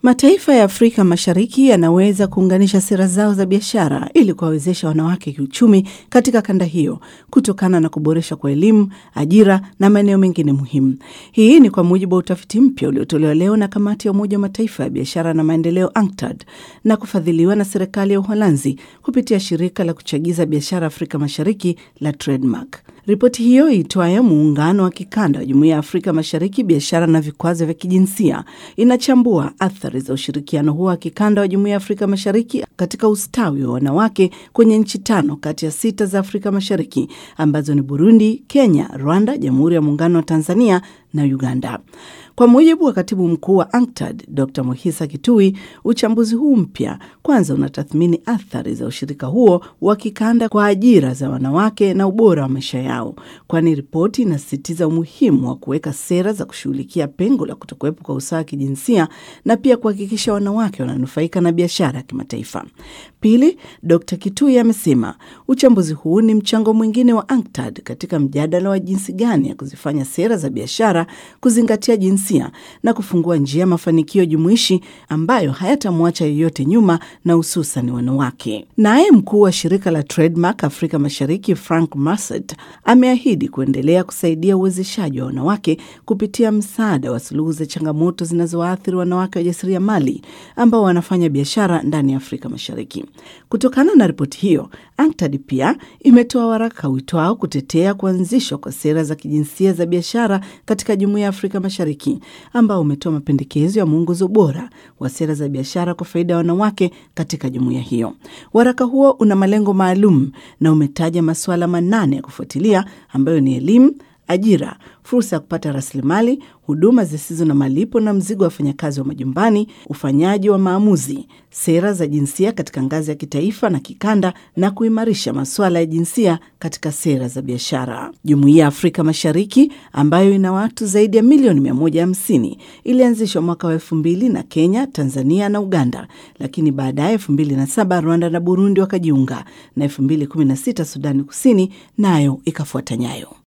Mataifa ya Afrika Mashariki yanaweza kuunganisha sera zao za biashara ili kuwawezesha wanawake kiuchumi katika kanda hiyo kutokana na kuboresha kwa elimu, ajira na maeneo mengine muhimu. Hii ni kwa mujibu wa utafiti mpya uliotolewa leo na kamati ya Umoja wa Mataifa ya biashara na maendeleo UNCTAD na kufadhiliwa na serikali ya Uholanzi kupitia shirika la kuchagiza biashara Afrika Mashariki la Trademark. Ripoti hiyo iitwayo Muungano wa Kikanda wa Jumuiya ya Afrika Mashariki, biashara na vikwazo vya kijinsia inachambua athari za ushirikiano huo wa kikanda wa Jumuiya ya Afrika Mashariki katika ustawi wa wanawake kwenye nchi tano kati ya sita za Afrika Mashariki ambazo ni Burundi, Kenya, Rwanda, Jamhuri ya Muungano wa Tanzania na Uganda. Kwa mujibu wa katibu mkuu wa UNCTAD Dr Muhisa Kitui, uchambuzi huu mpya kwanza unatathmini athari za ushirika huo wa kikanda kwa ajira za wanawake na ubora wa maisha yao, kwani ripoti inasisitiza umuhimu wa kuweka sera za kushughulikia pengo la kutokuwepo kwa usawa wa kijinsia na pia kuhakikisha wanawake wananufaika na biashara ya kimataifa. Pili, Dr Kitui amesema uchambuzi huu ni mchango mwingine wa UNCTAD katika mjadala wa jinsi gani ya kuzifanya sera za biashara kuzingatia jinsia na kufungua njia ya mafanikio jumuishi ambayo hayatamwacha yeyote nyuma na hususan wanawake. Naye mkuu wa shirika la Trademark Afrika Mashariki Frank Marset ameahidi kuendelea kusaidia uwezeshaji wa wanawake kupitia msaada wa suluhu za changamoto zinazowaathiri wanawake wajasiriamali ambao wanafanya biashara ndani ya Afrika Mashariki. Kutokana na ripoti hiyo, UNCTAD pia imetoa waraka uitwao kutetea kuanzishwa kwa sera za kijinsia za biashara katika Jumuiya ya Afrika Mashariki ambao umetoa mapendekezo ya mwongozo bora wa sera za biashara kwa faida ya wanawake katika jumuiya hiyo. Waraka huo una malengo maalum na umetaja masuala manane ya kufuatilia ambayo ni elimu, ajira, fursa ya kupata rasilimali, huduma zisizo na malipo na mzigo wa wafanyakazi wa majumbani, ufanyaji wa maamuzi, sera za jinsia katika ngazi ya kitaifa na kikanda, na kuimarisha masuala ya jinsia katika sera za biashara. Jumuiya ya Afrika Mashariki ambayo ina watu zaidi ya milioni 150 ilianzishwa mwaka wa elfu mbili na Kenya, Tanzania na Uganda, lakini baadaye elfu mbili na saba Rwanda na Burundi wakajiunga na elfu mbili kumi na sita Sudani Kusini nayo ikafuata nyayo.